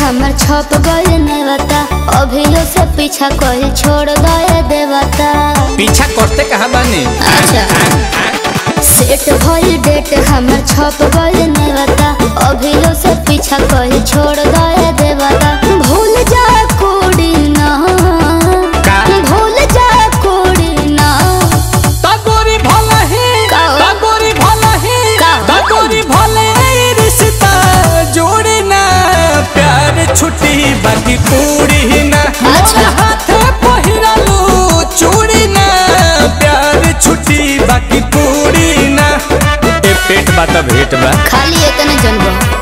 हमर छप गए नेवता अभियो से पीछा कोई छोड़ गए देवता पीछा करते कहा बानी अच्छा सेट भइल डेट हमर छप गए नेवता अभियो से पीछा कोई छोड़ गए देवता भूल जा कोड़ी ना का? भूल जा कोड़ी ना तगोरी भला है का? तगोरी भला है का? तगोरी भले रिश्ता जोड़े ना प्यार छुट्टी बाकी पूरी ना अच्छा। मोर हाथे पहिरालू चूड़ी ना प्यार छुट्टी बाकी पूरी ना ए पेट बा त भेट बा खाली इतने जनबो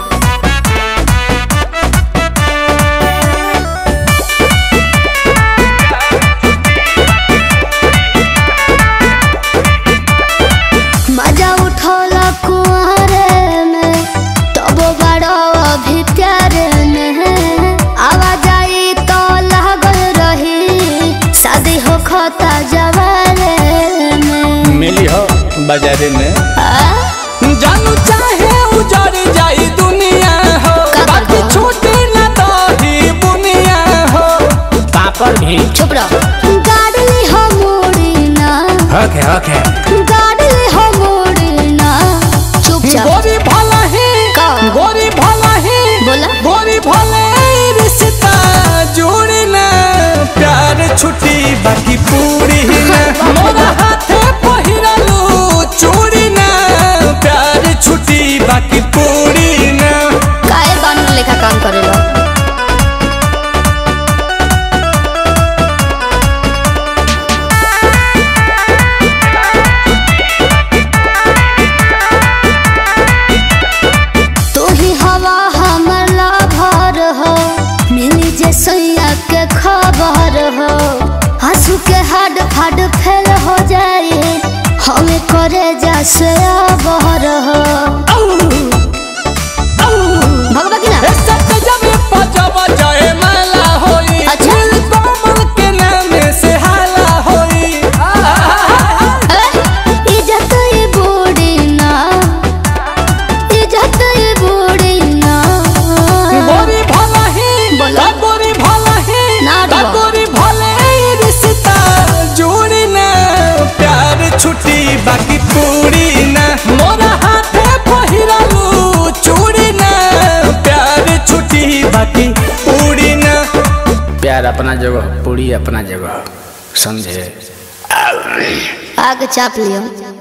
मजा उठौला कुआरे में तबो बड़ो अभी प्यारे में आवाज आई तो लागल रही शादी हो खता जवारे में मिली हो बाजारे में आ? जानू चाहे उजड़ जाई दुनिया हो का बाकी करबो? छूटे ना दही बुनिया हो पापड़ भी चुप रहो गाड़ी हो मोड़ी ना ओके ओके गाड़ी हो मोड़ी ना चुपचाप गोरी भला है का? गोरी भला है बोला? गोरी भला रिश्ता जोड़े ना प्यार छुट्टी बाकी पूरी ना मोरा हाथे पहिरालू चूड़ी ना प्यार छुट्टी बाकी पूरी ना काहे बानर लेखा काम करेला तू ही हवा हमर लाभर हो मिली जे सैया के खबर हो हंसू के हड फड फेल हो जाए हमें करे जा से बहर हो भगवा की ना अच्छा। ए, इज्जत ये बूढ़ी ना इज्जत ये बूढ़ी ना बोला। ना डरो। छुट्टी बाकी पूरी ना मोरा हाथे पहिरालू चूड़ी ना प्यार छुट्टी बाकी पूरी ना प्यार अपना जगह पूरी अपना जगह समझे आगे चाप लियो